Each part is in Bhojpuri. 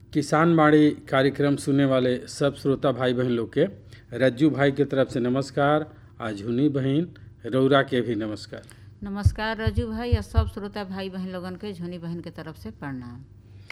किसान बाड़ी कार्यक्रम सुनने वाले सब श्रोता भाई बहन लोग के रज्जू भाई के तरफ से नमस्कार आ झुनी बहन रौरा के भी नमस्कार नमस्कार रजू भाई और सब श्रोता भाई बहन लोगन के झुनी बहन के तरफ से प्रणाम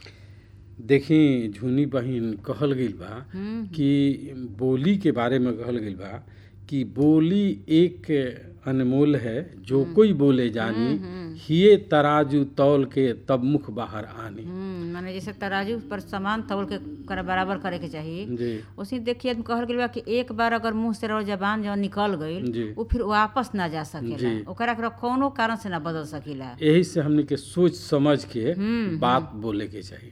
देखी झुनी बहन कहल गईल बा हम्म, कि बोली के बारे में कहल गईल बा कि बोली एक अनमोल है जो कोई बोले जानी हिये तराजू तौल के तब मुख बाहर आनी हम्म, माने जैसे तराजू पर सामान तौल के कर बराबर करे के चाहिए जी उसी देखिए कहल गइल बा कि एक बार अगर मुंह से रहो जबान जब निकल गईल जी वो फिर वापस ना जा सकेला जी। ओकरा के कौनो कारण से ना बदल सकेला यही से हमने के सोच समझ के हम्म, बात बोले के चाहिए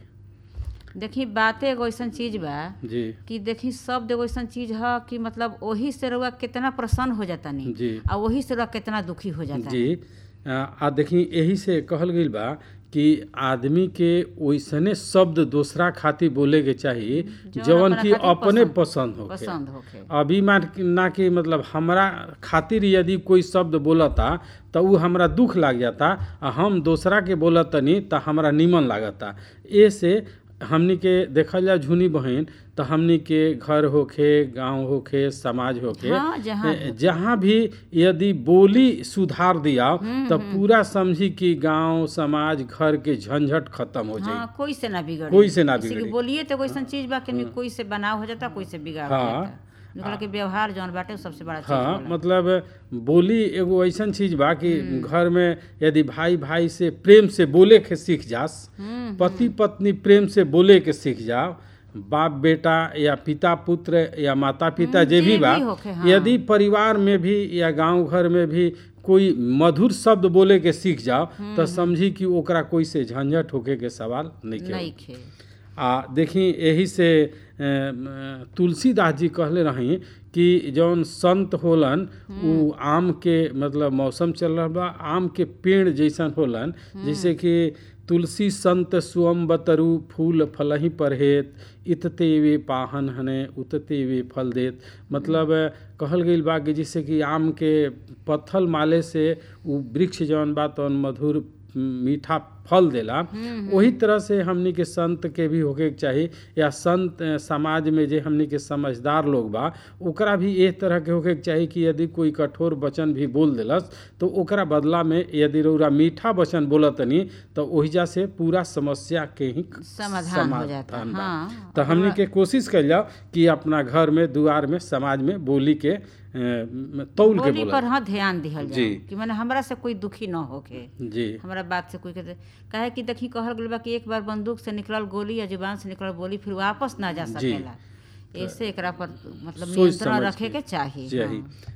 देखी बातें एगो ऐसन चीज बा जी कि देखी शब्द एगो ऐसन चीज ह कि मतलब वही से रउआ कितना प्रसन्न हो जाता नहीं जी आ वही से रउआ कितना दुखी हो जाता जी आ आ देखी यही से कहल गईल बा कि आदमी के ओइसने शब्द दूसरा खातिर बोले के चाहिए जौन जवन अपना की खातिर अपने पसंद- पसंद होके पसंद होखे अभी मान ना कि मतलब हमरा खातिर यदि कोई शब्द बोलता तो उ हमरा दुख लाग जाता आ हम दूसरा के बोलतनी तो हमरा निमन लागता ए से हमनी के देखल जाए झुनी बहन तो हमनी के घर होखे गांव होखे समाज होखे हाँ, जहाँ ए, जहाँ भी यदि बोली सुधार दिया तो पूरा समझी कि गांव समाज घर के झंझट खत्म हो जाए हाँ कोई से ना बिगड़े कोई से ना जैसे कि बिगड़ी। बोलिए तो कोई ऐसन चीज बा कि कोई से बनाव हो जाता कोई से बिगाड़ हो हाँ। जाता निकल के व्यवहार जौन बाटे वो सबसे बड़ा चीज हाँ होला। मतलब बोली एगो ऐसन चीज बा कि घर में यदि भाई भाई से प्रेम से बोले के सीख जास हम्म, पति पत्नी प्रेम से बोले के सीख जाओ बाप बेटा या पिता पुत्र या माता पिता जे भी जे बा भी होखे, हाँ। यदि परिवार में भी या गांव घर में भी कोई मधुर शब्द बोले के सीख जाओ तो समझी कि ओकरा कोई से झंझट होके के सवाल नहीं के नहीं खे आ देखी यही से अ, म, तुलसीदास जी कहले रही कि जौन संत होलन उ आम के मतलब मौसम चल रहा बा आम के पेड़ जैसन होलन जैसे कि तुलसी संत सुअम बतरु फूल फलही परहेत इतते वे पाहन हने उतते वे फल देत मतलब अ, कहल गईल बा कि जैसे कि आम के पत्थल माले से उ वृक्ष जौन बा तौन मधुर मीठा फल देला वही तरह से हमनी के संत के भी होके के चाही या संत अ, समाज में जे हमनी के समझदार लोग बा ओकरा भी एक तरह के होके के चाही कि यदि कोई कठोर वचन भी बोल देलस तो ओकरा बदला में यदि रउरा मीठा वचन बोलतनी तो ओहिजा से पूरा समस्या के ही समाधान हो जाता समाधान बा। हाँ तो हमनी के कोशिश कल जाओ कि अपना घर में दुआर में समाज में बोली के अ, तौल के बोली बोला पर हाँ ध्यान दिहल जी। जाए कि मैंने हमरा से कोई दुखी न होके जी हमरा बात से कोई के काहे कि देखी कहल गइल बा कि एक बार बंदूक से निकलल गोली या जुबान से निकलल बोली फिर वापस ना जा सकेला ऐसे एकरा पर मतलब सोच नियंत्रण समझ रखे के के चाहिए चाही। हाँ।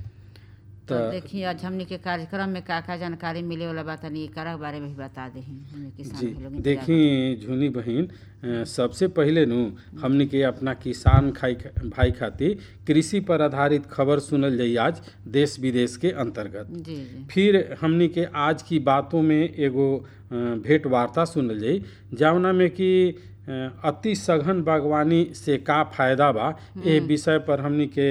तो देखिए आज हमनी के कार्यक्रम में का का जानकारी मिले वाला बा तनी एकरा बारे में भी बता दे हमनी किसान जी भाई लोग इंतजार देखी झुनी बहन अ, सबसे पहले नु हमनी के अपना किसान खाई भाई खातिर कृषि पर आधारित खबर सुनल जाई आज देश विदेश के अंतर्गत करत। जी जी फिर हमनी के आज की बातों में एगो अ, भेंट वार्ता सुनल जाई जौना में कि अ, अति सघन बागवानी से का फायदा बा ए विषय पर हमनी के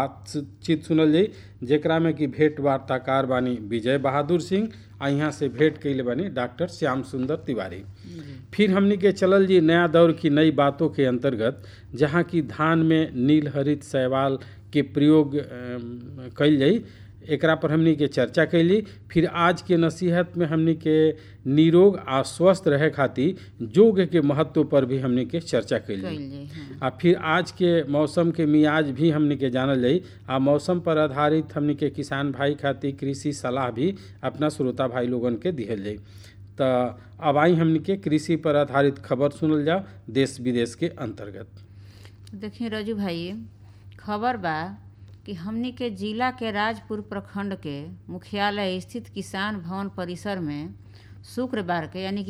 बातचीत सुनल जाई जेकरा में कि भेंट वार्ताकार बानी विजय बहादुर सिंह आ यहाँ से भेंट कैले बानी डॉक्टर श्याम सुंदर तिवारी फिर हमनी के चलल जी नया दौर की नई बातों के अंतर्गत जहाँ की धान में नील हरित शैवाल के प्रयोग अम, कइल जाई एकरा पर हमनी के चर्चा कैली फिर आज के नसीहत में हमनी के निरोग आ स्वस्थ रहे खातिर योग के महत्व पर भी हमनी के चर्चा कैली कइल जाई हाँ। आ फिर आज के मौसम के मियाज भी हमनी के जानल जाई आ मौसम पर आधारित हमनी के किसान भाई खातिर कृषि सलाह भी अपना श्रोता भाई लोगन के दिहल जाई तो अब आई हमनी के कृषि पर आधारित खबर सुनल जाओ देश विदेश के अंतर्गत देखिए रजू भाई खबर बा कि हमनी के जिला के राजपुर प्रखंड के मुख्यालय स्थित किसान भवन परिसर में शुक्रवार के यानी कि